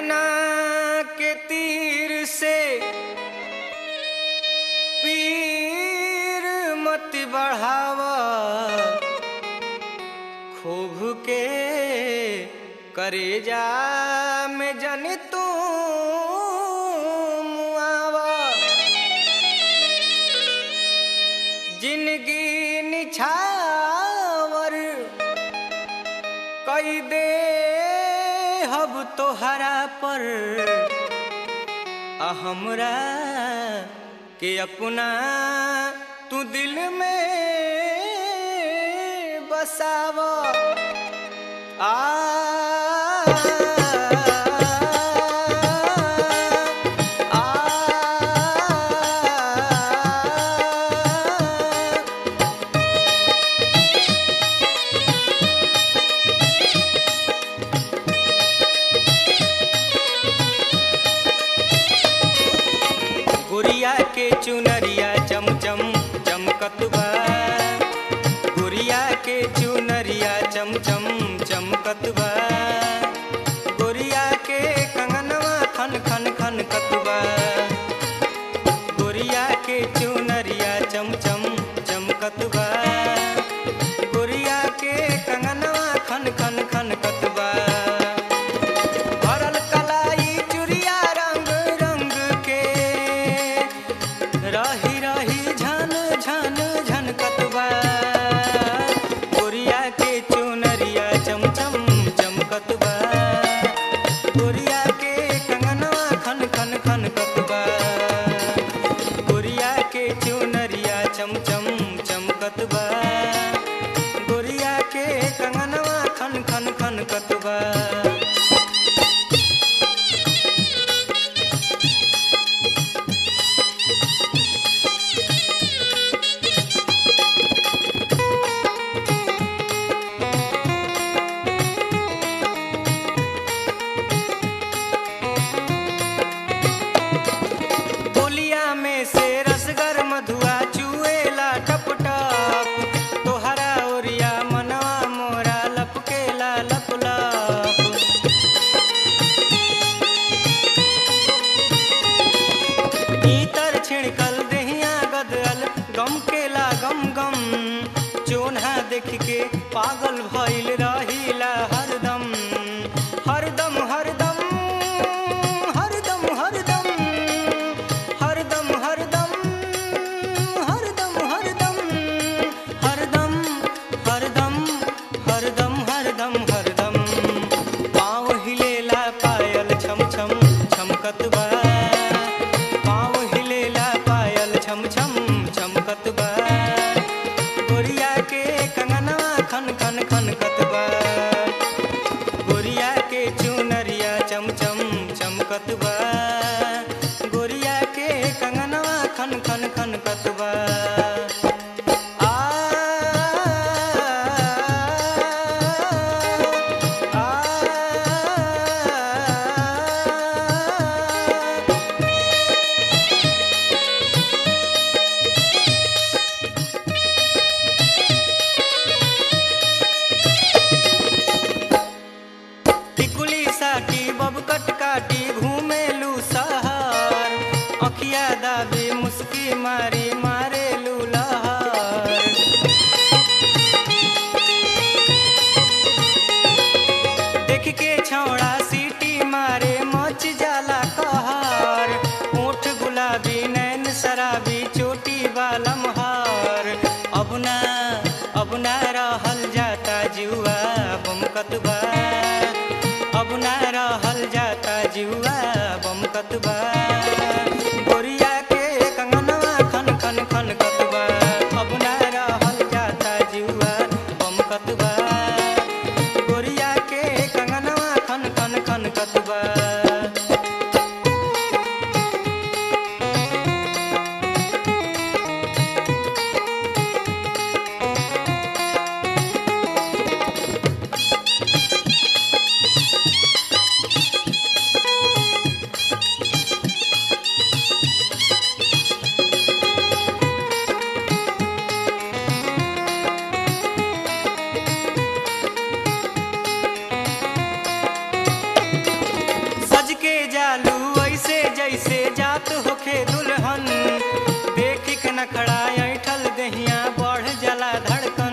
नैना के तीर से पीर मत बढ़ावा खूब के करेजा में जन तू मुआवा जिंदगी निछावर कई दे हब तोहरा पर आ हमरा के अपना तू दिल में बसाव आ आ गुड़िया के चुनरिया चमचम चमकत बा गुड़िया के चुनरिया चमचम चमकत बा गुड़िया के कंगनवा खन खन खन कतबा गुड़िया के चुनरिया चमचम चमकत बा गुड़िया के कंगनवा खन खन खन कतबा भरल कलाई चुरिया रंग रंग के रही रही झन झन झन कतबा गोरिया के चुनरिया चमचम चमकतबा गोरिया के कंगनवा खन खन खन कतबा गोरिया के चुनरिया चमचम चमकतबा गोरिया के कंगनवा खन खन खन कतबा बोलिया में से रसगर मधुआ चुएला टप टप तोहरा ओरिया मनवा मोरा लपकेला लप लप भीतर छिड़कल देहिया गदल गम केला गम गम चोन्हा देख के पागल भइल रहिला हरदम हरदम हरदम हरदम हरदम हरदम हरदम हरदम हरदम हरदम हरदम हरदम हरदम हरदम पाँव हिलेला पायल छम छम छमकत बा पाँव हिलेला पायल छम छम छमकत बा गोरिया के कंगनवा खन खन खन कतबा गोरिया के चुनरिया चमचम चमकत बा गोरिया के कंगनवा खन खन खन कतबा आ आ टिकुली साटी बबकट काटी घूमेलू सहर अखिया दाबी मुस्की मारी मारेलू लहर देख के छौड़ा सीटी मारे मच जाला कहर ओठ गुलाबी नैन शराबी चोटी बालम हार अब ना अब ना रहल जाता जुआ बमकत बा अब ना रहल जाता जुआ बमकत बा गोरिया के कंगनवा खन खन खन कतबा अब ना रहल जाता जुआ बमकत बा गोरिया के कंगनवा खन खन खन कतबा जैसे जात होखे दुल्हन देखी के नखड़ा ऐठल दहिया बढ़ जला धड़कन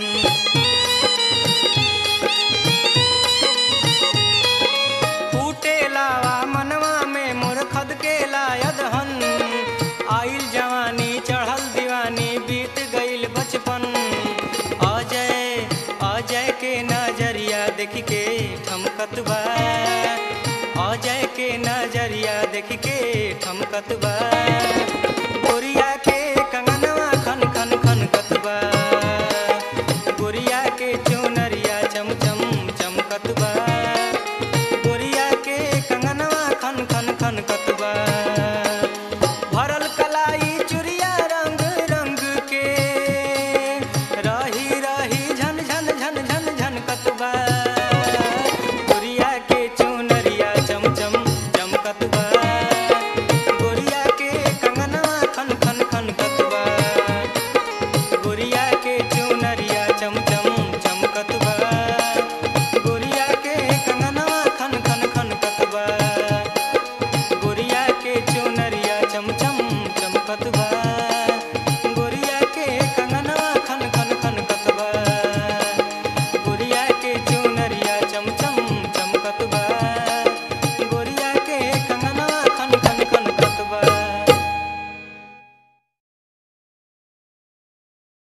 फूटे लावा मनवा में मोर खद के लायदहन आइल जवानी चढ़ल दीवानी बीत गइल बचपन अजय अजय के नजरिया देख के ठमकत बा अजय के नजरिया देख के ठमकत बा गोरिया के कंगनवा खन खन खन कतबा गोरिया के चुनरिया चम चम चमकत बा गोरिया के कंगनवा खन खन खन कत